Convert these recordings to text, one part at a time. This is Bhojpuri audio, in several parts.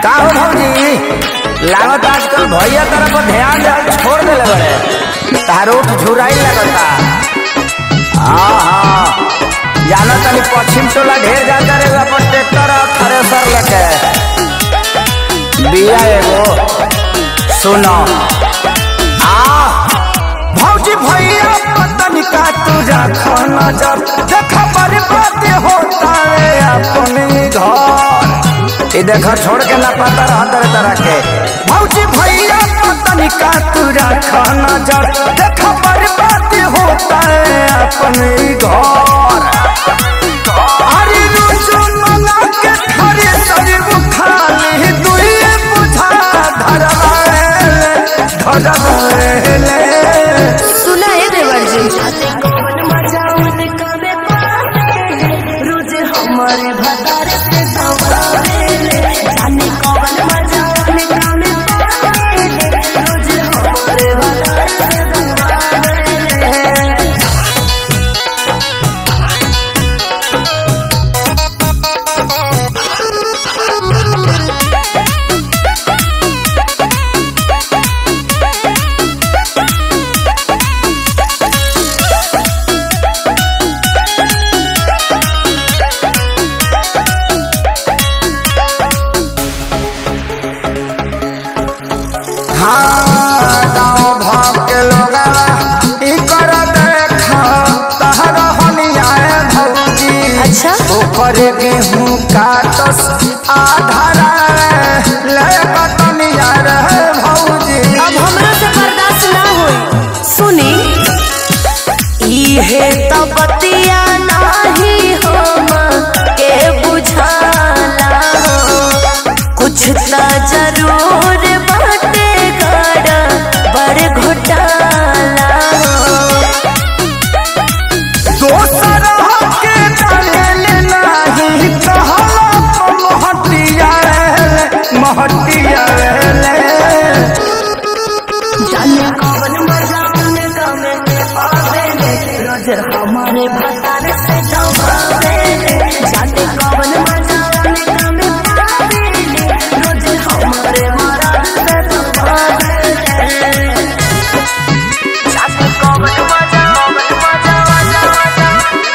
का हो भौजी लागत आजकल भैया तरफ पर ध्यान दे छोड़ देले बड़े तारो झुराई लगता हाँ हाँ जाना तनी पश्चिम टोला ढेर जाता रे अपन ट्रैक्टर और थ्रेसर लेके बिया एगो सुनो आ भौजी भैया पतन का तुझा खाना जब देखा बर्बाद होता है अपने घर ये देखो छोड़ के ना पता रहा तरह तरह के भौजी भैया पतन का तुझा खाना जब देखा बर्बाद होता है अपने घर अरे रोजो मना के खरे सर खाली दुए बुझा धरवाएले धरवाएले सुना है देवर जी कौन मजा उनका में पावे रोज हमारे भतार से दबावे जाने कौन मजा उनका में पावे रोज हमारे भतार से दबावे हाँ गाँव भाव के लोग ई कर देखा तहर हनियाए भौजी अच्छा ऊपर गेहूं काटस आधारा ले बतनिया रे भौजी अब हमरा से बर्दाश्त ना होई सुनी इहे तो बतिया नाही हम के बुझाला कुछ त जरूर बाटे गड़ बड़ घोटाला दोसर के डाले नहीं कहला महटिया रे महटिया रे जाने कौन मजा उनका में पावे रोज हमारे भतार से दबावे जाने कौन मजा उनका में पावे रोज हमारे मराद से दबावे जाने कौन मजा कौन मजा मजा मजा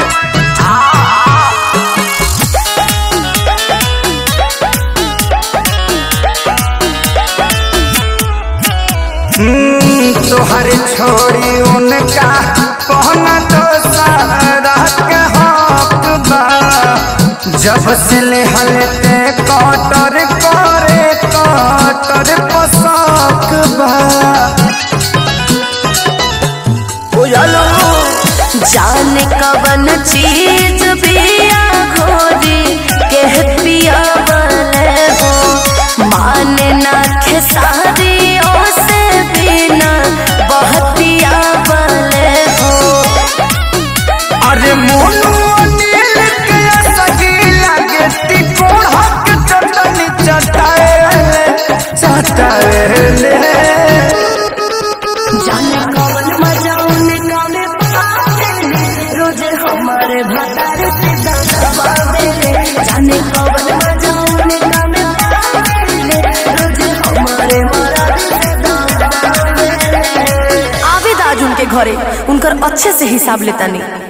हम्म, तोहर छोड़ी उनका कहना तो सारा के हक बा जब से लेहलते कटर करे कटर पसक बा बुझलो जाने कवन चीज बिया घोरी के पिया बने हो माने ना खेसारी से बिना बहतिया बने हो अरे मोनू अनिल के सगी लगे तिकोड़ के चटनी चटाए चटाए जाने कौन मजा उनका में पावे रोज हमारे भतार से दबावे जाने कौन मजा उनका में पावे रोज हमारे मराद से दबावे आवेद आज उनके घरे उनकर अच्छे से हिसाब लेता नहीं